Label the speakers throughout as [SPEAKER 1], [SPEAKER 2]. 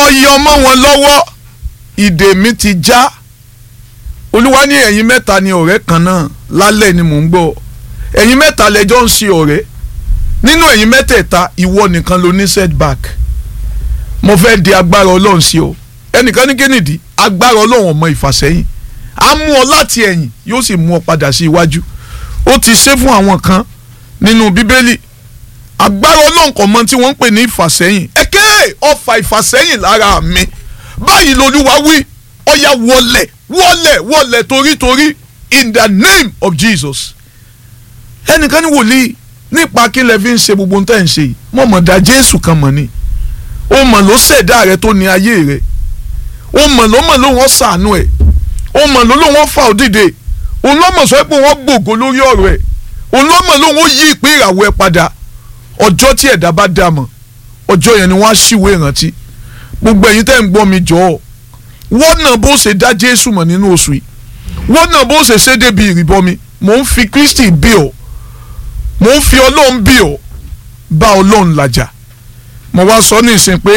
[SPEAKER 1] yọ mọ́ wọn lọ́wọ́ ìdè mi ti já olúwa ní ẹ̀yin mẹ́ta ni ọ̀rẹ́ kan náà lálẹ́ ni mò ń gbọ́ ẹ̀yin mẹ́ta lẹ́jọ́ ń ṣe ọ̀rẹ́ nínú ẹ̀yin mẹ́tẹ̀ẹ̀ta ìwọ nìkan ló ní setback mo fẹ́ di agbára ọlọ́run sí ọ ẹnìkan ní kennedy agbára ọlọ́run ọmọ ìfàsẹ́yìn á mú ọ láti ẹ̀yìn yóò sì mú ọ padà sí iwájú ó ti ṣe fún àwọn kan nínú bíbélì agbára ọlọ́run kò mọ tí wọ́n ń pè ní ìfàsẹ́yìn ẹ̀kẹ́ ọfà ìfàsẹ́yìn lára mi báyìí lolúwa wí ọ̀yà wọlẹ̀ wọlẹ̀ wọlẹ̀ torítorí in the name of Jesus ẹnìkan ní wòlíì nípa kí lẹ fi ń ṣe gbogbo ohun tẹ́ ń ṣe yìí mo mọ̀ dá Jésù kan mọ̀ ni ó mọ̀ ló ṣẹ̀dá rẹ tó ní ayé rẹ ó mọ̀ ló mọ̀ ló wọ́n ṣàánú ẹ̀ ó mọ̀ ló ló wọ́n fà ó dìde òun ló mọ̀ sọ pé wọ́n gbògo lórí ọ̀rọ̀ ẹ̀ òun ló mọ̀ ló wọ́n yí ìpín ìràwọ̀ ẹ̀ padà ọjọ́ tí ẹ̀dá bá dà mọ̀ ọjọ́ yẹn ni wọ́n á ṣìwé ìrántí gbogbo ẹ̀yin tẹ́ ń gbọ́ mi jọ̀ọ́ wọ́n náà bó ṣe dá Jésù mọ̀ nínú oṣù yìí wọ́n náà bó ṣe ṣe débi ìrìbọmi mò ń fi Kristi bí ọ mò ń fi Ọlọ́run bí ọ bá Ọlọ́run làjà mo wá sọ ní ìsìn pé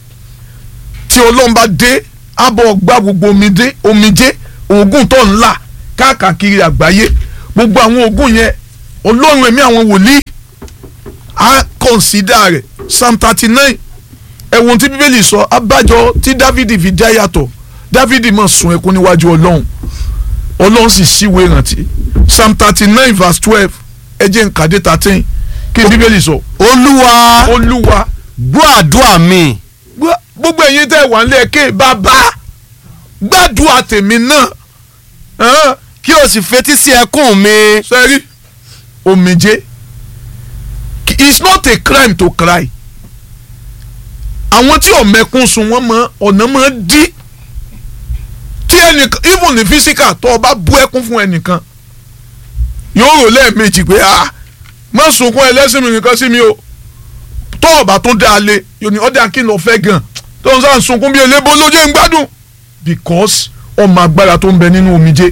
[SPEAKER 1] tí Ọlọ́run bá dé abọ́ gbá gbogbo omidé omijé oògùn tó ń là káàkiri àgbáyé gbogbo àwọn oògùn yẹn Ọlọ́run ẹ̀mí àwọn wòlíì á kọ̀nsídà rẹ̀ psalm thirty nine ẹ̀wọ̀n tí bíbélì sọ abájọ tí dávidi fi já yàtọ̀ dávidi máa sun ẹkún níwájú ọlọ́run ọlọ́run sì ṣíwèé ìrántí psalm thirty nine verse twelve ẹjẹ̀ nkàdé thirteen kí ni bíbélì sọ.
[SPEAKER 2] olúwa
[SPEAKER 1] olúwa
[SPEAKER 2] gbọ́ àdúrà mi
[SPEAKER 1] gbọ́- gbogbo ẹ̀yin tẹ́ wà nílé ẹ̀kẹ́ bàbá gbàdúrà tèmi náà hàn,
[SPEAKER 2] kí o sì fetí sí ẹkún mi
[SPEAKER 1] sẹ́rí omijé it's not a crime to cry àwọn tí ọ̀mẹ́kún sun wọ́n mọ ọ̀nà mọ́ dí tí ẹnìkan even ní physical tó o bá bú ẹkún fún ẹnìkan yóò rò lẹ́ẹ̀mejì pé ah má sunkún ẹlẹ́sìn mi nìkan sí mi o tó o bá tún dá a lé yóò ní ọ̀dà kí n lọ fẹ́ gan tó ń sàn sunkún bí elébo lójú ń gbádùn because ọmọ agbára tó ń bẹ nínú omijé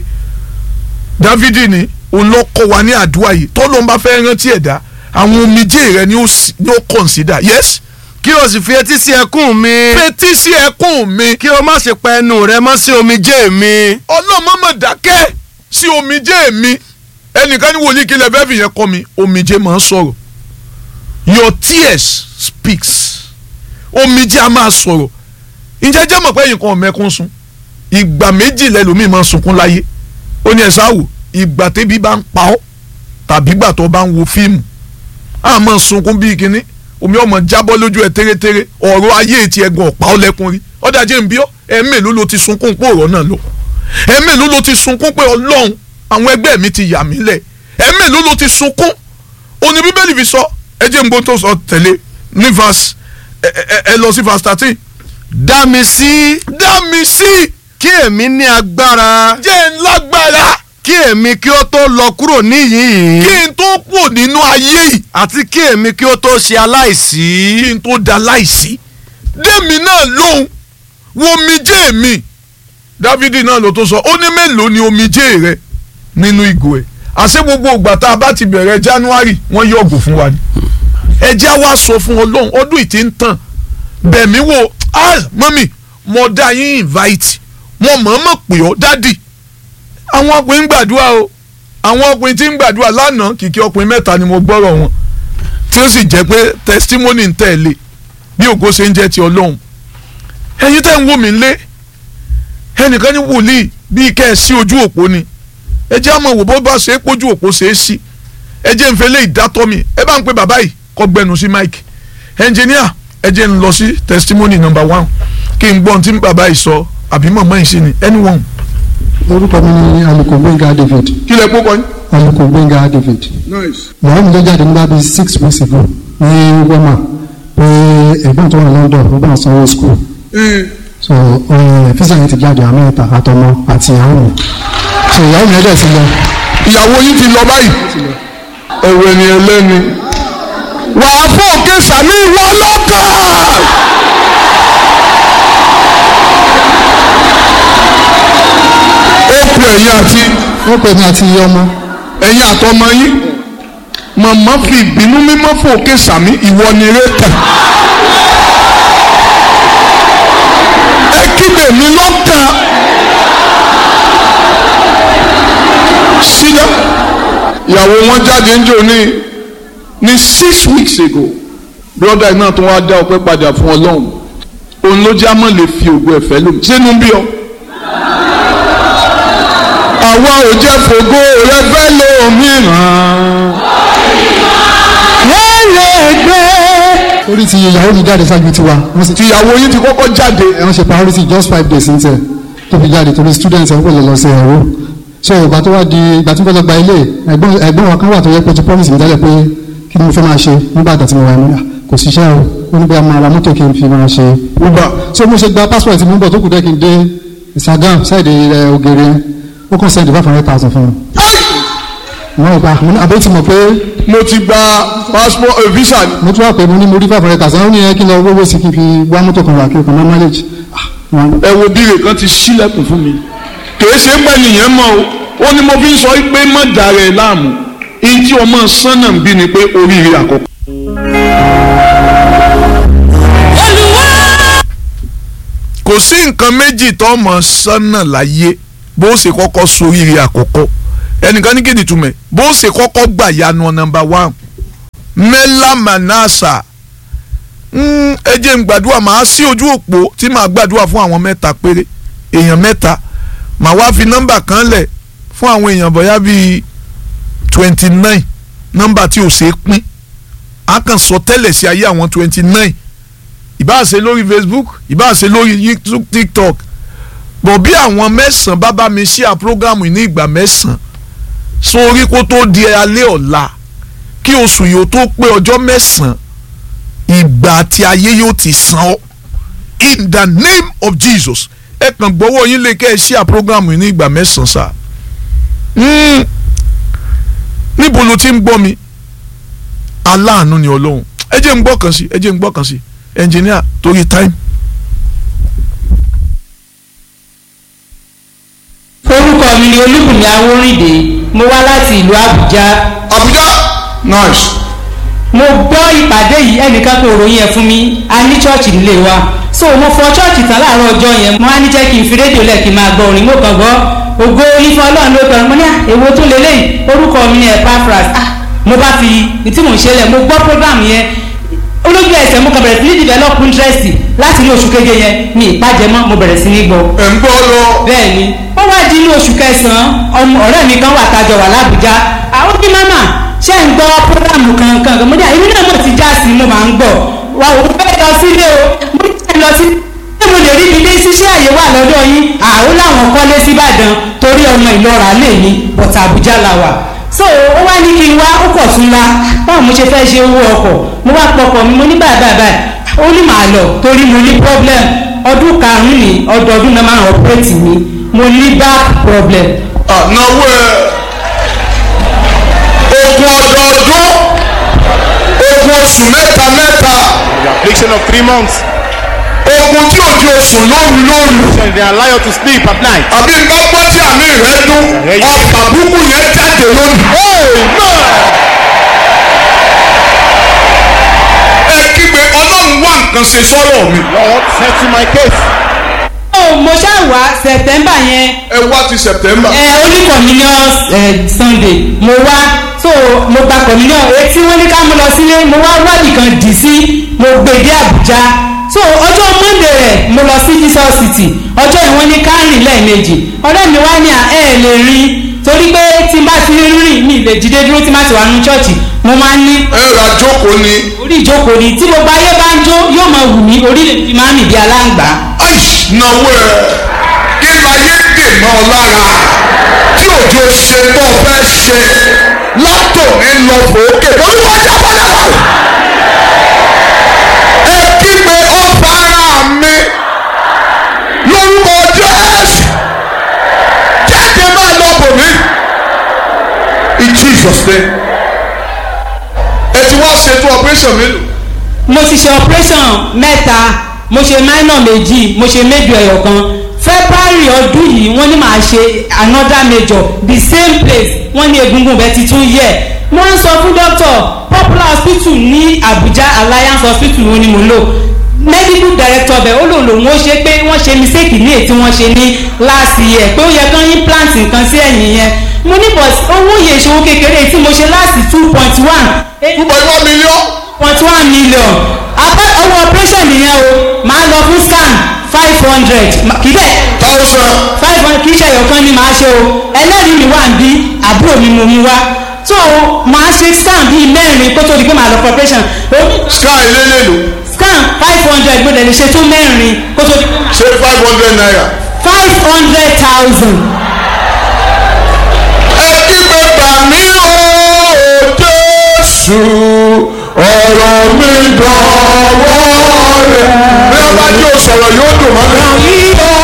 [SPEAKER 1] dávidi ni òun lọ kọ́ wa ní àdúrà yìí tó ló ń bá fẹ́ rántí ẹ̀dá àwọn omijé rẹ ni ó sì- ni ó consider yes
[SPEAKER 2] kí o sì fetí sí ẹkún mi
[SPEAKER 1] fetí sí ẹkún mi
[SPEAKER 2] kí o má ṣe pa ẹnu rẹ mọ́ sí omijé mi
[SPEAKER 1] ọlọ́mọ̀mọ̀ dákẹ́ sí omijé mi ẹnìkan ní wòlíì kí lè fẹ́ fìyẹn kọ́ mi omijé máa ń sọ̀rọ̀ your tears speaks omijé a máa sọ̀rọ̀ ǹjẹ́ jẹ́ mọ̀ pé ẹ̀yin kan ọ̀mẹ́kún sun ìgbà méjì lẹ́lòmíì máa ń sunkún láyé ó ní ẹ̀sán àwò ìgbà tẹ́bí bá ń pa ọ́ tàbí ìgbà tó bá ń wo fíìmù á máa sunkún bíi kínní omi ọmọ jábọ́ lójú ẹ̀ tẹ́rẹ́tẹ́rẹ́ ọ̀rọ̀ ayé ti ẹ̀gàn ọ̀pá ọlẹ́kùn rí ọ̀dà jẹ́ ń bí ọ́ ẹ̀ẹ́mẹ̀lú ló ti sunkún pé ọ̀rọ̀ náà lọ ẹ̀ẹ́mẹ̀lú ló ti sunkún pé ọlọ́run àwọn ẹgbẹ́ mi ti yà mí lẹ̀ ẹ̀ẹ́mẹ̀lú ló ti sunkún òní bíbélì fi sọ ẹ jẹ́ ń gbọ́n tó sọ tẹ̀lé ní verse ẹ ẹ ẹ lọ sí verse thirteen
[SPEAKER 2] dá mi sí
[SPEAKER 1] dá mi sí
[SPEAKER 2] kí èmi ní agbára
[SPEAKER 1] jẹ́ ń lágbára
[SPEAKER 2] kí èmi kí ó tó lọ kúrò níyìí
[SPEAKER 1] kí n tó pò nínú ayé yìí
[SPEAKER 2] àti kí èmi kí ó tó ṣe aláìsí
[SPEAKER 1] kí n tó da láìsí dèmi náà lóhùn wo omijé mi dávidi náà ló tó sọ ó ní mélòó ni omijé rẹ nínú ìgò ẹ àṣé gbogbo ìgbà tá a bá ti bẹ̀rẹ̀ january wọ́n yọ̀gò fún wa ni ẹjẹ́ wa sọ fún ọlọ́run ọdún ìtì ń tàn bẹ̀mí wo ah mọ́mì mo dá yín invite mo mọ̀ọ́mọ̀ pè ọ́ dádì àwọn ọkùnrin ń gbàdúrà o àwọn ọkùnrin tí ń gbàdúrà lánàá kìkì ọkùnrin mẹ́ta ni mo gbọ́rọ̀ wọn tí ó sì jẹ́ pé testimony ń tẹ̀lé bí ògo ṣe ń jẹ́ ti ọlọ́run ẹ̀yin tẹ́ ń wò mí lé ẹnìkan ní wòlíì bíi kẹ́ ẹ sí ojú òpó ni ẹ jẹ́ àmọ́ wò bó bá ṣe é pójú òpó ṣe é sí ẹ jẹ́ ń fẹ́ lé ìdátọ́ mi ẹ bá ń pe bàbá yìí kọ́ gbẹnu sí mike ẹnjìníà ẹ jẹ́ ń lọ sí testimony number one kí n gbọ́ ohun tí bàbá yìí sọ àbí màmá yìí sí ni anyone
[SPEAKER 3] orúkọ mi ni alùkò gbẹ̀ngà david
[SPEAKER 1] kí lẹ kókọ yín.
[SPEAKER 3] alùkò gbẹ̀ngà david màá mi ló jáde nígbà bíi six weeks ago ní wema pé ẹ̀gbọ́n tó wà london ó bá ń sanwó school so fisa yẹn ti jáde amẹ́ta àtọmọ àti ìyàwó mi so ìyàwó mi ẹ̀dẹ̀ ti lọ
[SPEAKER 1] ìyàwó yín ti lọ báyìí ẹ̀wẹ̀ ni ẹlẹ́ni wàá fún òkè sàmì ìwọ lọ́kàn. ó kú ẹ̀yìn àti
[SPEAKER 3] wọ́n pè mí àti iye ọmọ
[SPEAKER 1] ẹ̀yìn àtọmọ yín màmá fi ìbínú mímọ́ fún òkè sàmì ìwọ ni eré kàn. ìyàwó wọn jáde ń jò ní ní six weeks ago brother náà tó wá dá ọpẹ́ padà fún Ọlọ́run òun ló já mọ́ lè fi ògo ẹ̀fẹ́ lómi sínú bí ọ. àwa ò jẹ́ fògo rẹ fẹ́ lómìíràn. wọ́n lè gbé.
[SPEAKER 3] orí ti ìyàwó mi jáde ṣáájú tiwa wọ́n sì
[SPEAKER 1] tìyàwó yín ti kọ́kọ́ jáde.
[SPEAKER 3] ẹ̀ wọ́n ṣe priority just five days ní tẹ̀ tó fi jáde torí students ẹ̀ ń pèlè lọ sí ẹ̀rọ so ìgbà tó wá di ìgbà tí mo fẹ́ lọ gba ilé ẹ̀gbọ́n ẹ̀gbọ́n wa kan wà tó yẹ pé ti promise mi tẹ́lẹ̀ pé kí ni mo fẹ́ máa ṣe nígbà tó ti mo wà ní kò síṣẹ́ o ó ní bí a máa ra mọ́tò kí n fi máa ṣe
[SPEAKER 1] Uber.
[SPEAKER 3] so mo ṣe gba passport mi ń bọ̀ tó kù dẹ́ kí n dé Instagram ṣáìdì ẹ̀ ògèrè ó kàn send five hundred thousand fún mi mo gba mo ní àbẹ́ tí mo pé
[SPEAKER 1] mo ti gba passport eh, visa ni.
[SPEAKER 3] mo tún wà pé mo ní mo rí five hundred thousand ó ní ẹ kí n lọ wọ́wọ́ sí kí n fi wá mọ́tò kan wà kí n kàn máa manage ah wọn
[SPEAKER 1] ẹ wo bíire kan ti ṣílẹ̀kùn fún mi kìí ṣe pẹ́ nìyẹn mọ́ o ó ní mo fi ń sọ pé má dàrá ẹ láàmú ihun tí ọmọ sánà ń bí ni pé oríire àkọ́kọ́. kò sí nǹkan méjì tó mọ̀ sánà láyé bó ṣe kọ́kọ́ soríire àkọ́kọ́ ẹnìkan ní kéde túmẹ̀ bó ṣe kọ́kọ́ gbà yanu nọ́mbà one mẹ́lá manasa Mm, ẹ jẹ́ n gbàdúrà màá sí ojú òpó tí màá gbàdúrà fún àwọn mẹ́ta péré èèyàn mẹ́ta màá wá fi nọ́mbà kan lẹ̀ fún àwọn èèyàn bóyá bíi twenty nine nọ́mbà tí ò ṣeé pín a kàn sọ tẹ́lẹ̀ sí ayé àwọn twenty nine ìbáà ṣe lórí Facebook ìbáà ṣe lórí YouTube TikTok bọ̀ bí àwọn mẹ́sàn-án bá bá mi ṣí à prógámù ní ìgbà mẹ́sàn-án sórí kó tó di alẹ́ ọ̀la kí oṣù yìí ó tó pé ọjọ́ mẹ́sàn-án ìgbà tí ayé yóò ti san ọ́ in the name of Jesus ẹ kàn gbọ́wọ́ yín lè kẹ́ ẹ ṣí à program yìí ní ìgbà mẹ́sàn-án sá Mm. níbo ló ti ń gbọ́ mi aláàánú ni ọlọ́run ẹ jẹ́ ń gbọ́ kan sí ẹ jẹ́ ń gbọ́ kan sí engineer torí time.
[SPEAKER 4] orúkọ mi ni olúbùnmi awórìndé mo wá láti ìlú àbújá
[SPEAKER 1] Abuja nice
[SPEAKER 4] mo gbọ́ ìpàdé yìí ẹnìkan kò ròyìn ẹ̀ fún mi a ní chọ́ọ̀chì nílé wa so mo fọ chọ́ọ̀chì tán láàárọ̀ ọjọ́ yẹn mo wá ní jẹ́ kí n fi rédíò lẹ̀ kí n máa gbọ́ orin mo kàn gbọ́ ògo ifá ọlọ́run ló kàn mo ní à, èwo tó lélẹ́yìn orúkọ mi ni Epaphras ah mo bá fi tí mò ń ṣe lẹ̀ mo gbọ́ program yẹn olójú ẹsẹ̀ mo kàn bẹ̀rẹ̀ sí ní develop interest láti ní oṣù keje yẹn mi ìpàjẹ́ mọ́ mo bẹ̀rẹ̀ sí ní gbọ́
[SPEAKER 1] ẹ̀ ń gbọ́ lọ.
[SPEAKER 4] bẹ́ẹ̀ ni ó wá di inú oṣù kẹsàn-án ọmọ ọ̀rẹ́ mi kan wà tájọ wà lábújá àwọn bí mama ṣe ń gbọ́ programu kankan kan mo ní àyè náà mo ti já sí mo máa ń gbọ́ wa ò fẹ́ lọ sílé o mo ní fẹ́ lọ sí ṣé mo lè rí ibi dé ṣiṣẹ́ àyè wà lọ́dọ̀ yín àwọn làwọn kọ́lé síbàdàn torí ọmọ ìlọra lè ní bọ̀tà àbújá la wà so ó wá ní kí n wá ó pọ̀ tún la báwo mo ṣe fẹ́ ṣe owó ọkọ̀ mo wá pọkọ̀ mi mo ní báyìí báyìí báyìí ó ní màá lọ torí mo ní problem ọdún karùn-ún ní ọdọọdún náà máa ń ọpẹ́rẹ́tì mi mo ní back problem
[SPEAKER 1] ànáwó ẹ ogun ọdọọdún ogun oṣù mẹ́ta mẹ́ta
[SPEAKER 2] The affliction of three months.
[SPEAKER 1] ogun tí òjò oṣù lóru lóru
[SPEAKER 2] And they allow you to sleep at night.
[SPEAKER 1] àbí nǹkan gbọ́ tí àmì rẹ dún ọ̀pá búkú yẹn jáde lónìí. ẹ kígbe ọlọ́run wá nǹkan ṣe sọ́rọ̀ mi.
[SPEAKER 2] Lord, settle my case.
[SPEAKER 4] ó mo ṣáà wá september yẹn
[SPEAKER 1] ẹ wá ti September.
[SPEAKER 4] ẹ only communion ẹ sunday mo wá so mo gba communion etí wọn ní ká mo lọ sílé mo wá wádìí kan dì sí mo gbé dé àbújá so ọjọ́ monday rẹ̀ mo lọ sí jesus city ọjọ́ ìwọ́n ní kárìn lẹ́ẹ̀mejì ọ̀rẹ́ mi wá ní à ẹ̀ lè rí torí pé tí n bá ti rìn mi lè dìde dúró tí n bá ti wà nínú chọ́ọ̀chì mo máa ń ní
[SPEAKER 1] ẹ ra jókòó ni
[SPEAKER 4] orí ìjókòó ni tí gbogbo ayé bá ń jó yóò máa wù mí orí lè fi máa ń nìdí aláǹgbá
[SPEAKER 1] aish náwó ẹ kí láyé dè mọ́ ọ lára tí òjò ṣe tó fẹ́ ṣe látòní lọ fòókè olúwa jábọ́ lẹ́wọ̀ ẹ kígbe ọba ara mi lórúkọ Jésù jáde máa lọ bò mí in Jesus name ẹ ti wá ṣètò operation mélòó
[SPEAKER 4] mo ti ṣe operation mẹ́ta mo ṣe minor méjì mo ṣe major ẹyọ kan february ọdún yìí wọ́n ní màá ṣe another major the same place wọ́n ní egungun bẹ́ẹ̀ ti tún yẹ̀ wọ́n ń sọ fún doctor popular hospital ní abuja alliance hospital wọn ni mo lò medical director bẹ̀ ó lòun lòun ó ṣe pé wọ́n ṣe mistake ní èyí tí wọ́n ṣe ní last year pé ó yẹ kán implant nǹkan sí ẹ̀yìn yẹn mo ní but owó yẹn ìṣòwò kékeré tí mo ṣe last two point one
[SPEAKER 1] two point one million.
[SPEAKER 4] point one million abẹ́ owó operation nìyẹn o máa lọ fún scan five hundred kì í bẹ́ẹ̀
[SPEAKER 1] thousand.
[SPEAKER 4] five hundred kì í ṣe ẹ̀yọ̀kan ni màá ṣe o ẹlẹ́rìí mi wà ń bí àbúrò mi mo mú wá so màá ṣe scan bíi mẹ́rin kó tó di pé màá lọ for operation O-
[SPEAKER 1] sky elélélo
[SPEAKER 4] scan five hundred mo dẹ̀ lè ṣe tó mẹ́rin kó tó di pé màá
[SPEAKER 1] ṣe five hundred naira.
[SPEAKER 4] five hundred thousand.
[SPEAKER 1] ẹ kígbe gbà mí o jésù ọ̀rọ̀ mi dọ̀wọ́ rẹ̀. bí wọ́n bá yóò sọ̀rọ̀ yóò dùn mọ́ mi.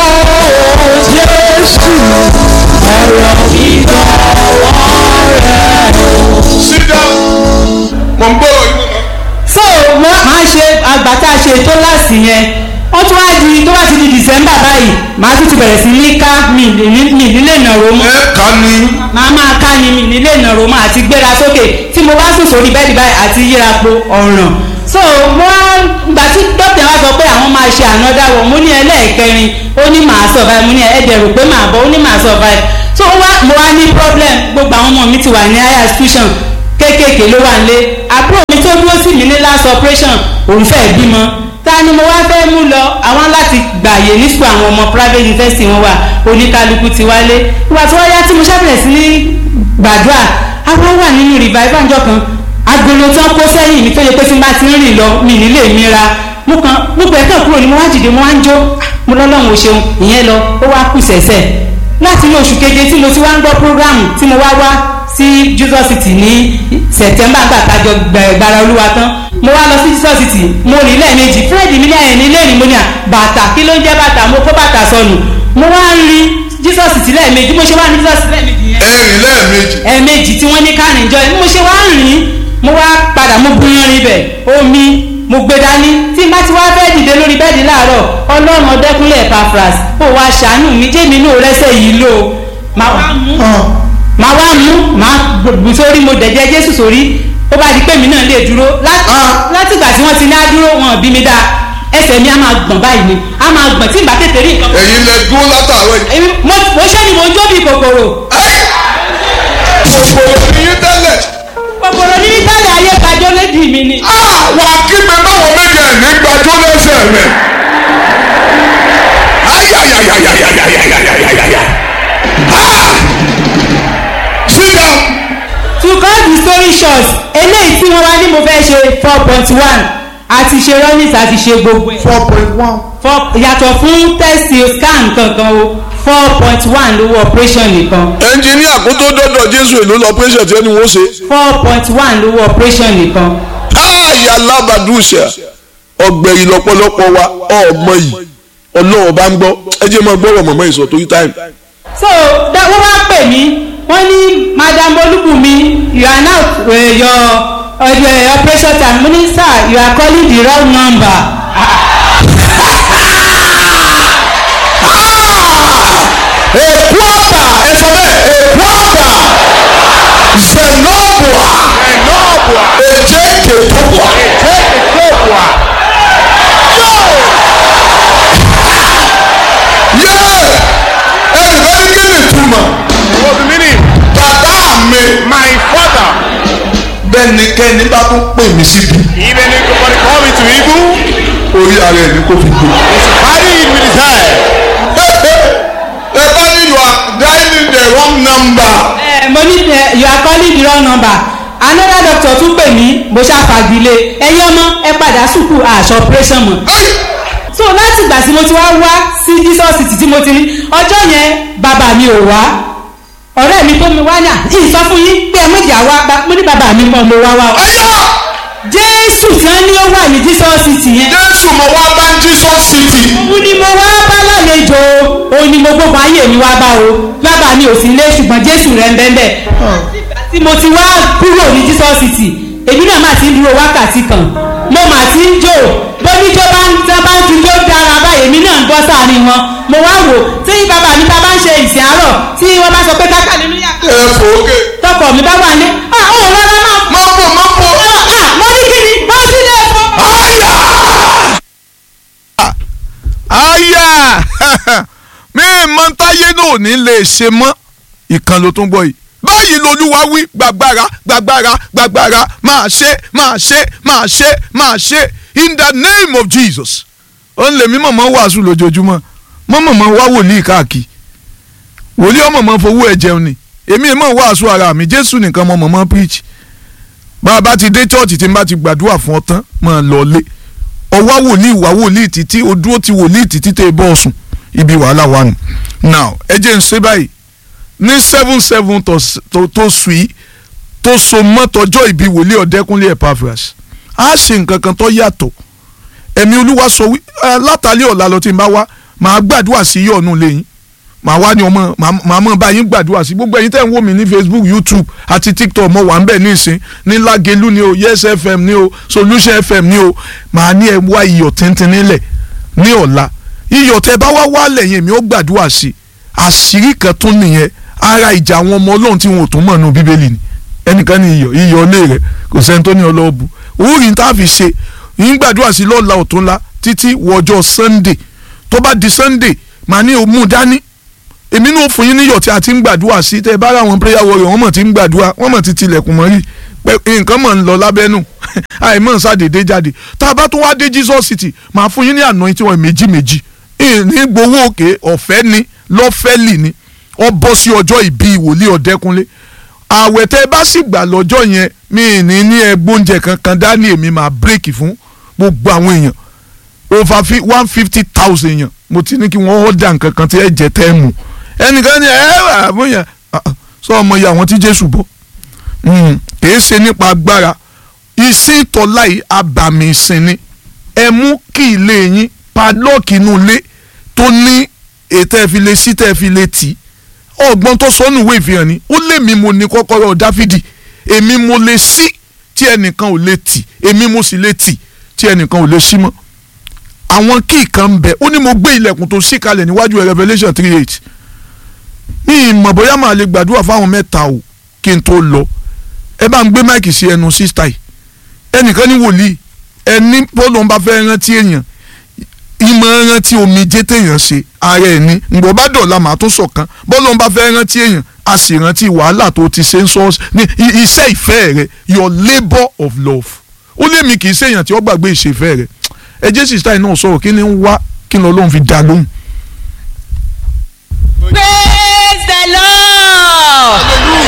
[SPEAKER 1] sit down. mo ń gbọ́dọ̀ yín mọ́.
[SPEAKER 4] so wọ́n máa ṣe àgbàtà ṣe tó láàsì yẹn wọ́n tún wá di tó bá ti di december báyìí màá tún ti bẹ̀rẹ̀ sí ní ká mi ní- mi nílé ìnàró mọ́
[SPEAKER 1] ẹ kà ní.
[SPEAKER 4] màá máa ká ni mi nílé ìnàró mọ́ àti gbéra sókè tí mo bá sùn sórí bẹ́ẹ̀dì báyìí àti yírapo ọ̀ràn so mo wá gbà tí dókítà wá sọ pé àwọn máa ṣe ànádà wọ̀ mo ní ẹlẹ́ẹ̀kẹrin ó ní màá survive mo ní ẹ̀ẹ́dẹ̀ rò pé màá bọ̀ ó ní màá survive so ó wá mo wá ní problem gbogbo àwọn ọmọ mi ti wà ní higher institution kéékèèké ló wà nílé àbúrò mi tó dúró sí mi ní last operation òun fẹ́ bímọ ta ni mo wá fẹ́ mú lọ àwọn láti gbàyè ní sùkúl àwọn ọmọ private university wọn wà oníkálukú ti wálé ìgbà tí wọ́n yá tí mo ṣàbẹ̀rẹ̀ sí ní gbàdúrà àwọn wà nínú revival ńjọ́ kan agolo tí wọ́n kó sẹ́yìn mi tó yẹ pé tí n bá ti ń rìn lọ mi nílé mi ra mo kàn gbogbo ẹ̀kọ́ kúrò ni mo wá dìde mo wá ń jó mo lọ́lọ́run ò ṣeun ìyẹn lọ ó wá kù sẹ̀sẹ̀ láti ní oṣù keje tí mo ti wá ń gbọ́ program tí mo wá wá sí jesus city ní september gbà kájọ gbàrà olúwa tán mo wá lọ sí jesus city mo rìn lẹ́ẹ̀mejì fúrẹ́dì mi lẹ́yìn ní lẹ́yìn mo ní à bàtà kí ló ń jẹ́ bàtà mo kó bàtà sọnù mo wá ń rí jesus city lẹ́ẹ̀mejì mo ṣe wá ní jesus city lẹ́ẹ̀mejì yẹn
[SPEAKER 1] ẹ̀rìn lẹ́ẹ̀mejì.
[SPEAKER 4] ẹ̀ẹ̀mejì tí wọ́n ní kárìn jọ mo ṣe wá ń rìn mo wá padà mo búyan rin bẹ̀ omi mo gbé dání tí n bá ti wá fẹ́ dìde lórí bẹ́ẹ̀dì láàárọ̀ ọlọ́run ọdẹ́kúnlẹ̀ Epaphras ó wá ṣàánú mi jẹ́mi inú rẹ́sẹ̀ yìí lò ó máa wá mú máa wá mú máa gbù sórí mo dẹ̀jẹ̀ Jésù sórí ó bá di pé mi náà lè dúró Lá- látìgbà tí wọ́n ti ní á dúró wọn bí mi dáa ẹsẹ̀ mi á máa gbọ̀n báyìí ni á máa gbọ̀n tí n bá tètè rí nǹkan.
[SPEAKER 1] ẹ̀yin lẹ dúró látàárọ̀ yìí.
[SPEAKER 4] Èmi- mo mo ṣẹ́ ni mo ń jó bí kòkòrò
[SPEAKER 1] kòkòrò ní yín tẹ́lẹ̀.
[SPEAKER 4] kòkòrò ní tẹ́lẹ̀ ayé kájọ́ lédi mi ni.
[SPEAKER 1] wà á kígbe báwọn méje ẹ̀ ní gbàjọ́ lẹ́sẹ̀ rẹ̀. ayayayayayayayayayaya. sit down.
[SPEAKER 4] to cut the story short eléyìí tí wọ́n wá ní mo fẹ́ ṣe four point one àti ṣe runnings àti ṣe gbogbo ẹ̀.
[SPEAKER 1] four point one.
[SPEAKER 4] Four- yàtọ̀ fún test scan kankan o four point one lówó operation nìkan
[SPEAKER 1] ẹnjìníà kó tó dọ́dọ̀ jésù èlò lọ pẹ́sẹ̀ tí ẹni wọ́n ṣe.
[SPEAKER 4] four point one lówó operation nìkan.
[SPEAKER 1] àyà alábàdúṣà ọgbẹ̀rì lọ́pọ̀lọpọ̀ wa ọmọ yìí ọlọ́run bá ń gbọ́ ẹ jẹ́ máa gbọ́rọ̀ mọ̀mọ́ ìsọ̀ torí táìmù.
[SPEAKER 4] so da wọ́n wá pè mí wọ́n ní madam olúbùnmi you are now uh, your uh, your operation time mo ní sir you are calling the wrong number.
[SPEAKER 1] èkó àbà ẹ sọ bẹ́ẹ̀ èkó àbà zenobua èjé kèkóbua yé ẹnìkan ní kí ni túmọ̀
[SPEAKER 2] What's the meaning?
[SPEAKER 1] bàbá mi
[SPEAKER 2] My father.
[SPEAKER 1] bẹ́nikẹ́ni bá tún pè mí síbi
[SPEAKER 2] Even if somebody call me to evil,
[SPEAKER 1] orí ara ẹ̀ ní kò fi gbé.
[SPEAKER 2] carry it with his hand.
[SPEAKER 1] ẹ bá ní you are dialing the wrong number.
[SPEAKER 4] Eh, mo ní eh, you are calling the wrong number another doctor tún pè mí mo ṣàfàgìlẹ̀ ẹ̀yin ọmọ ẹ padà sùkú àṣọ operation mọ̀
[SPEAKER 1] Hey!
[SPEAKER 4] so láti ìgbà tí mo ti wá wá sí jesus city tí mo ti rí ọjọ́ yẹn bàbá mi ò wá ọ̀rẹ́ mi tó mi wá yà ìsọ fún yín pé ẹ méjì àwa ba- mo ní bàbá mi mọ̀ mo wá wá o
[SPEAKER 1] Ayọ̀!
[SPEAKER 4] jésù tí wọ́n ní ó wà ní jesus city yẹn
[SPEAKER 1] Jésù mo wá bá Jesus City.
[SPEAKER 4] òun ni mo wá bá lálejò òun ni mo gbogbo ayé mi wá bá o bàbá mi ò sí ilé ṣùgbọ́n jésù rẹ̀ ń bẹ́ẹ̀ bẹ́ẹ̀ tí mo ti wá kúrò ní jesus city èmi náà máa ti ń dúró wákàtí kan mo máa ti ń jò bóníjó bá ń tán bá ń fi jó dára báyìí èmi náà ń bọ́ sáàrin wọn mo wá wò tí bàbá mi ta bá ń ṣe ìsìn àárọ̀ tí wọ́n bá sọ pé káká nínú yàtọ̀
[SPEAKER 1] Ẹ fòókè.
[SPEAKER 4] tọkọ mi bá wà ní ah ó rárá máa
[SPEAKER 1] Má bò má bò.
[SPEAKER 4] ah mo ní kí ni mo sì lè fọ.
[SPEAKER 1] Ayà! fáyà mi mọ táyé náà ò ní lè ṣe mọ́ ìkan ló tún gbọ́ yìí báyìí lolúwa wí gbàgbára gbàgbára gbàgbára máa ṣe máa ṣe máa ṣe máa ṣe in the name of Jesus ó ń lè mí mọ̀mọ́ wàásù lójoojúmọ́ mọ̀mọ́ wá wòlíì káàkiri wòlíì ọmọ mọ̀ fowó ẹ̀ jẹun ni èmi mọ̀ wàásù ara mi Jésù nìkan mọ̀ mọ̀ preach bá a bá ti dé church tí n bá ti gbàdúrà fún ọ tán mọ̀ lọ lé ọwọ́ wòlíì wá wòlíì títí o dúró ti wòlíì títí tẹ bọ́ ọ̀sùn ibi wàhálà wà nù now ẹ jẹ́ n ṣe báyìí ní seven seven tó tó sùn yìí tó so mọ́tọ́jọ́ ìbí wòlíì ọ̀dẹ́kúnlé Epaphras á ṣe nǹkan kan tó yàtọ̀ ẹ̀mí olúwa sọ wí látàlí ọ̀la lọ tí n bá wá màá gbàdúrà sí yọ̀ọ̀nù lẹ́yìn màá wá ní ọmọ màá mọ̀ báyìí gbàdúrà sí gbogbo ẹ̀yin tẹ́ ń wò mí ní Facebook YouTube àti TikTok mo wà ń bẹ̀ ní ìsín ní Lágelú ni o Yes FM ni o Solution FM ni o màá ní ẹ wá iyọ̀ tíntín nílẹ̀ ní ọ̀la iyọ̀ tẹ́ bá wá wá lẹ́yìn mi ó gbàdúrà sí àṣírí kan tún nìyẹn ara ìjà àwọn ọmọ ọlọ́run tí wọn ò tún mọ̀ nù bíbélì ni ẹnìkan ní iyọ̀ iyọ̀ ilé rẹ̀ kò sẹ́ni tó ní ọlọ́ọ̀bù òórì tá a fi ṣe yín gbàdúrà sí lọ́la ọ̀túnla títí wọjọ́ Sunday tó bá di Sunday màá ní òmù dání èmi náà fún yín níyọ̀ tí a ti ń gbàdúrà sí tẹ́ ẹ bá ra àwọn prayer warrior wọ́n mọ̀ ti ń gbàdúrà wọ́n mọ̀ ti tilẹ̀kùn mọ́ rí pé nǹkan mọ̀ ń lọ lábẹ́nú àìmọ̀ ṣàdédé jáde tá a bá tún wá dé Jesus City màá fún yín ní àná tí wọ́n méjì méjì ní gbowó òkè ọ̀fẹ́ ni lọ́fẹ́lì ni ọ bọ́ sí ọjọ́ ìbí wòlíì ọ̀dẹ́kunlé àwẹ̀ tẹ́ ẹ bá sì gbà lọ́jọ́ yẹn mi ní ní ẹgbóúnjẹ kankan dání èmi máa bírèkì fún gbogbo àwọn èèyàn over one fifty thousand èèyàn mo ti ní kí wọ́n ọ̀dà nǹkan kan tí ẹ jẹ tẹ́ ẹ mú ẹnìkan ní ẹ wà fún yẹn sọ ọmọ yìí àwọn tí Jésù bọ̀ kìí ṣe nípa agbára ìsìn tọ́lá yìí abàmì ìsìn ni ẹ mú kí ilé yín padlọ́ọ̀kì inú ilé tó ní ètò ẹ̀ fi lè sí tẹ́ ẹ fi lè tì í ọgbọ́n tó sọnù ìwé ìfihàn ni ó lé mi mo ní kọ́kọ́rọ́ dáfídì èmi mo lè ṣí tí ẹnìkan ò lè tì èmi mo sì lè tì tí ẹnìkan ò lè ṣí mọ́ àwọn kíì kan ń bẹ ó ní mo gbé ilẹ̀kùn tó ṣí kalẹ̀ níwájú Revelation three eight ní ìmọ̀ bóyá màá lè gbàdúrà fáwọn mẹ́ta o kí n tó lọ ẹ bá ń gbé máìkì sí ẹnu sísítà yìí ẹnìkan ní wòlíì ẹni bọ́ọ̀lù ń bá fẹ́ rántí èèyàn ìmọ̀ rántí omijé téèyàn ṣe ara ẹ̀ ní ǹgbọ́n bá dọ̀la màá tún sọ̀kan bọ́ọ̀lù ń bá fẹ́ rántí èèyàn a sì rántí wàhálà tó ti ṣe ń sọ ní iṣẹ́ ìfẹ́ rẹ your labour of love ó lé mi kì í ṣèyàn tí ó gbàgbé ìṣèfẹ́ rẹ ẹ jẹ́ sísítà yìí náà sọ̀rọ̀ kí ni ń wá kí ni Ọlọ́run fi dá lóhùn.
[SPEAKER 5] praise the lord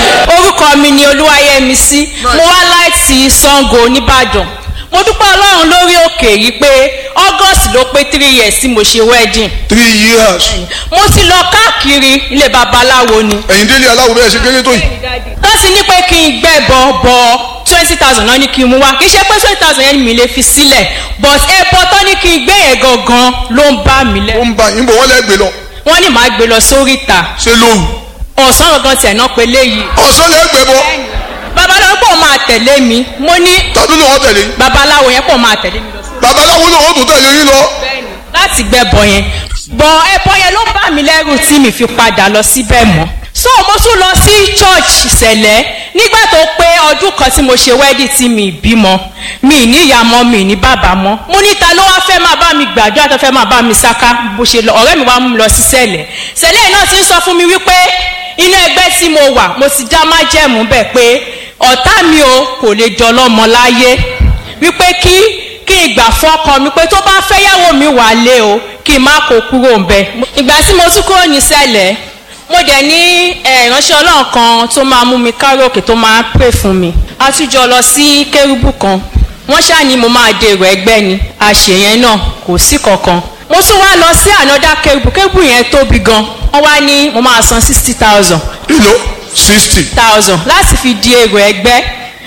[SPEAKER 5] orúkọ mi ni olúwayẹmísí mo wá láti Ṣàngó nìbàdàn mo dúpẹ́ ọlọ́run lórí òkè yìí pé august ló pé three years tí mo ṣe wedding
[SPEAKER 1] three years.
[SPEAKER 5] mo ti lọ káàkiri ilé babaláwo ni
[SPEAKER 1] ẹ̀yin délé aláwo bẹ́ẹ̀ ṣe kéré tó yìí.
[SPEAKER 5] wọ́n ti ní pé kí n gbẹ̀bọ̀ bọ̀ twenty thousand náà ní kí n mú wá kì í ṣe pé twenty thousand yẹn mi lè fi sílẹ̀ but ẹbọ tó ní kí n gbé yẹn gangan ló ń bá mi
[SPEAKER 1] ó
[SPEAKER 5] lẹ́rù
[SPEAKER 1] ń ba yín bò wọ́n lẹ́gbẹ̀ẹ́ lọ
[SPEAKER 5] wọ́n ní màá gbé lọ sórí ìta
[SPEAKER 1] ṣé lóhùn.
[SPEAKER 5] ọ̀sán gangan tiẹ̀ náà pé léyìí
[SPEAKER 1] ọ̀sán lẹ́gbẹ̀ẹ́ bọ́
[SPEAKER 5] babaláwo pọ̀ máa tẹ̀lé mi mo ní
[SPEAKER 1] tàbí ló wọ́n tẹ̀lé
[SPEAKER 5] babaláwo yẹn pọ̀ máa tẹ̀lé mi lọ sórí
[SPEAKER 1] babaláwo náà wọ́n tún tẹ̀lé yín lọ.
[SPEAKER 5] láti gbẹbọ yẹn bọ ẹbọ yẹn ló bá mi lẹ́rù tí mi fi padà lọ síbẹ̀ mọ́ so mo tún lọ sí church ìṣẹ̀lẹ̀ nígbà tó pé ọdún kan tí mo ṣe wedding tí mi bímọ mi ní ìyá mọ́ mi ní bàbá mọ́ mo ní ta ló wá fẹ́ máa bá mi gbàdúrà tó fẹ́ máa bá mi sáká bó ṣe lọ ọ̀rẹ́ mi wá mú mi lọ sí ṣẹ̀lẹ̀ ṣẹ̀lẹ̀ náà ti ń sọ fún mi wípé inú ẹgbẹ́ tí mo wà mo ti dá májẹ̀mú bẹ̀ pé ọ̀tá mi o kò lè jọlọ́mọ láyé wípé kí kí n gbà fọ́kọ mi pé tó bá fẹ́yàwó mi wà lé o kí n má kó kúrò ń bẹ̀. ìgbà tí mo tún kúrò ní sẹ́lẹ̀ mo dẹ̀ ní eh, ìránṣẹ́ ọlọ́run kan tó máa mú mi káròkè tó máa pè fún mi a tún jọ lọ sí kérúbù kan wọ́n ṣáàní mo máa dèrò ẹgbẹ́ ni àṣeyẹn náà kò sí kankan mo tún wá lọ sí ànádá kérúbù kérúbù yẹn tóbi gan wọ́n wá ní mo máa san sixty thousand
[SPEAKER 1] ìlò sixty.
[SPEAKER 5] thousand láti fi di èrò ẹgbẹ́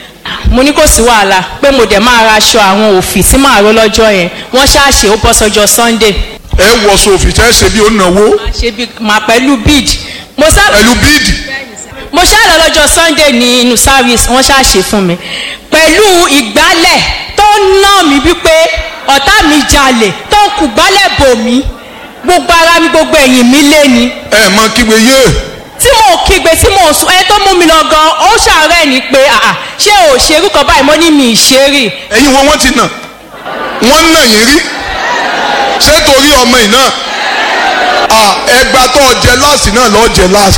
[SPEAKER 5] mo ní kò sí wàhálà pé mo dẹ̀ máa ra aṣọ àwọn òfì tí màá ró lọ́jọ́ yẹn wọ́n ṣáàṣe ó bọ́ sọ́jọ́ sunday
[SPEAKER 1] ẹ wọ sòfì tẹ́ ṣe bí ó náwó
[SPEAKER 5] máa ṣe bí màá pẹ̀lú bead mo sá
[SPEAKER 1] pẹ̀lú bíìdì.
[SPEAKER 5] mo ṣáà lọ lọ́jọ́ sunday ní inú service wọ́n ṣáàṣe fún mi pẹ̀lú ìgbálẹ̀ tó ná mi wípé ọ̀tá mi jalè tó ń kù gbálẹ̀ bò mí gbogbo ara mi gbogbo ẹ̀yìn mi lé ni
[SPEAKER 1] ẹ mọ kígbe yé
[SPEAKER 5] tí mo kígbe tí mo sùn ẹ tó mú mi lọ gan ó ṣàárẹ̀ ni pé àà ṣé ò ṣerú kan báyìí mo ní mi ì ṣe rí
[SPEAKER 1] ẹ̀yin wọn wọ́n ti nà wọ́n nà yín rí ṣé torí ọmọ yìí náà ah ẹgbà tó jẹ last náà lọ́ọ́ jẹ last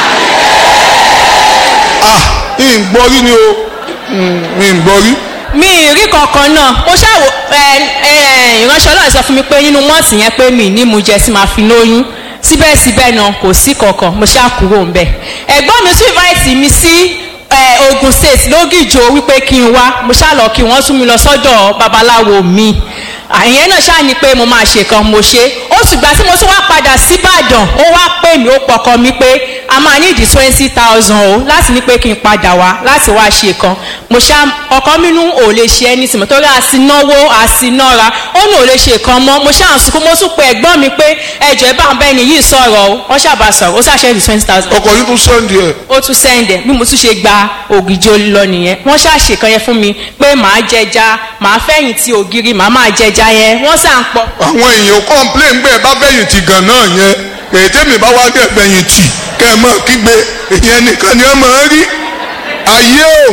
[SPEAKER 1] ah ìgbọ́rí ni o ìgbọ́rí
[SPEAKER 5] mi ì rí kankan náà mo ṣàwò ẹ ẹ ìránṣẹ́ ọlọ́run sọ fún mi pé nínú mọ́ọ̀tì yẹn pé mi ní mu jẹ sí máa fi lóyún síbẹ̀síbẹ̀ náà kò sí kankan mo ṣáà kúrò ń bẹ̀ ẹ̀gbọ́n mi tún invite mi sí ẹ, Ogun State lógìjò wípé kí n wá mo ṣáà lọ kí wọ́n tún mi lọ sọ́dọ̀ babaláwo mi àyẹn náà ṣáà ní pé mo máa ṣe kan mo ṣe ó ṣùgbọ́n tí mo tún wá padà síbàdàn ó wá pè mí ó pọkàn mi pé a máa ní ìdí twenty thousand o láti ní pé kí n padà wá láti wá ṣe kan mo ṣá ọkọ mi nú ò lè ṣe ẹni tìmọ̀ torí àsìnáwó àsìnára ó ní ò lè ṣe kan mọ́ mo ṣáà ń sunkún mo tún pe ẹ̀gbọ́n mi pé ẹjọ́ ẹ bá ń bẹ́ni yìí sọ̀rọ̀ o wọ́n ṣàbà sọ̀rọ̀ ó ṣàṣẹ́ ìdí twenty thousand
[SPEAKER 1] ọkọ̀ yìí tún sẹ́ndì ẹ̀
[SPEAKER 5] ó tún sẹ́ndẹ̀ bí mo tún ṣe gba ògìjọ lọ nìyẹn wọ́n ṣàṣe kan yẹn fún mi pé màá jẹja màá fẹ̀yìn ti ògiri màá máa jẹja yẹn wọ́n sà ń pọ̀
[SPEAKER 1] àwọn èèyàn complain pé ẹ bá fẹ̀yìn tì gan náà yẹn èyí tẹ́mi bá wá dẹ̀ fẹ̀yìn tì kẹ́ ẹ mọ̀ kígbe ìyẹn nìkan ni ẹ máa ń rí ayé o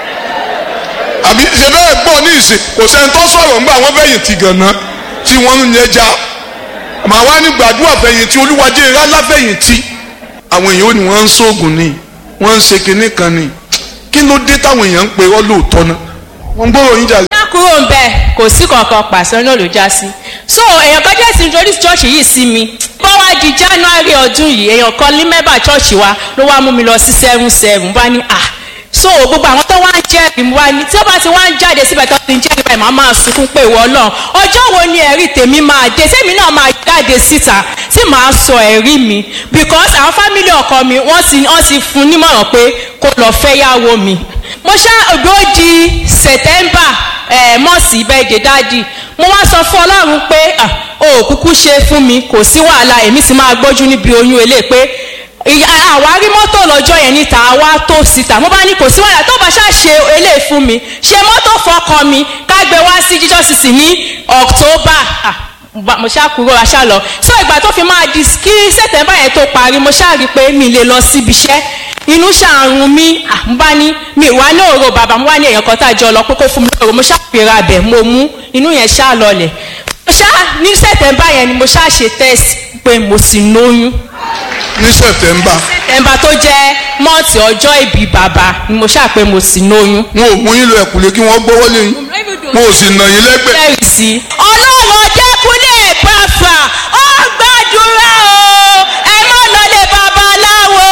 [SPEAKER 1] àbí ṣe bẹ́ẹ̀ gbọ́ ní ìsìn kò sẹ́ni tó sọ̀rọ̀ ńgbà wọ́n fẹ̀yìn tì gan náà tí wọ́n ń yẹn já màá wá ní gbàdúrà fẹ̀yìn tì olúwajẹ́ rálá fẹ̀yìn tì àwọn èèyàn ò ní wọ́n ń sóògùn ni wọ́n ń ṣe kinní kan ni kí ló dé táwọn èèyàn ń pe ọ́ lóòótọ́ náà wọ́n ń gbọ́rọ̀ yín jà
[SPEAKER 5] já kúrò ń bẹ̀ kò sí kankan pàṣẹ náà ló já sí so èèyàn kan jẹ́ sí introduce church yìí sí mi bó wá di january ọdún yìí èèyàn kan ní mẹ́bà church wa ló wá mú mi lọ sí seven seven bá ní ah so gbogbo àwọn tó wá ń jẹ́rìí mu wá ní tí ó bá ti wá ń jáde síbẹ̀ tó ti ń jẹ́rìí báyìí màá máa sunkún pé ìwọ náà ọjọ́ wo ni ẹ̀rí tèmi máa dé tèmi náà máa jáde síta tí màá sọ ẹ̀rí mi because àwọn fámìlì ọkọ mi wọ́n ti wọ́n ti fún nímọ̀ràn pé kó lọ fẹ́ yàwó mi mo ṣá ògbó di september ẹ̀ mọ́ọ̀sì ìbẹ́ẹ̀dẹ̀ dáàdì mo wá sọ fún ọlọ́run pé ah, o ò kúkú ṣe fún mi kò sí wàhálà èmi sì máa gbójú níbi oyún eléyìí pé ìyá àwárí mọ́tò lọ́jọ́ yẹn níta wá tó síta mo bá ní kò sí wàhálà tó bá ṣáà ṣe eléyìí fún mi ṣe mọ́tò fọkọ mi ká gbé wá sí jesus city ní october ah, ba- mo ṣáà kúrò aṣá lọ so ìgbà tó fi máa di kí sẹ̀tẹ̀mbà yẹn tó parí mo ṣáà rí i pé mi lè lọ síbi iṣẹ́ inú ṣàrùn mi ah, mo bá ní mi wá ní òrò bàbá mo wá ní èèyàn kan tá a jọ lọ pé kó fún mi lóòrò mo ṣáà fìrà bẹ̀ mo mú inú yẹn ṣáà lọlẹ̀ mo ṣáà ní sẹ̀tẹ̀mbà yẹn ni mo ṣáà ṣe test pé mo sì lóyún
[SPEAKER 1] ní september
[SPEAKER 5] ẹ̀mbà tó jẹ́ mọ́ọ̀tì ọjọ́ ìbí bàbá ni mo ṣáà pé mo sì lóyún.
[SPEAKER 1] wọn ò mú yín lọ ẹ̀kúlé kí wọ́n gbọ́wọ́ lé yín wọn ò sì nà yín lẹ́gbẹ̀ẹ́.
[SPEAKER 5] lẹ́rìí sí. ọlọ́run ọjẹ́kúnlé pàfà ó gbàdúrà o ẹ má lọ lé babaláwo.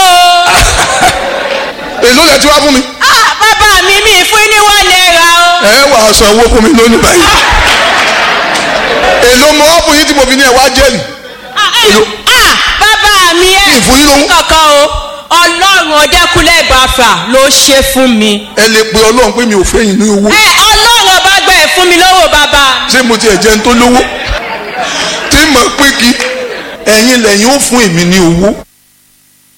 [SPEAKER 1] èló lẹ ti wá fún mi.
[SPEAKER 5] ah bàbá mi mi fún ní one naira o.
[SPEAKER 1] ẹ wà á san owó fún mi lónìí báyìí. èló mo wá fún yín tí mo fi ní ẹ wá jẹ́rìí.
[SPEAKER 5] ah eh,
[SPEAKER 1] Èló?
[SPEAKER 5] ah, bàbá mi ẹ
[SPEAKER 1] Kí n fún yín lówó?
[SPEAKER 5] kankan o ọlọ́run ọjẹ́kúnlé pàfà ló ṣe fún mi.
[SPEAKER 1] ẹ lè pe ọlọ́run pé mi ò fẹ́ yín ní owó.
[SPEAKER 5] ẹ ọlọ́run ọba gbẹ fún mi lówó bàbá.
[SPEAKER 1] ṣé mo tiẹ̀ jẹun tó lówó. tí mo pín kí ẹ̀yin lẹ́yìn ó fún èmi ní owó.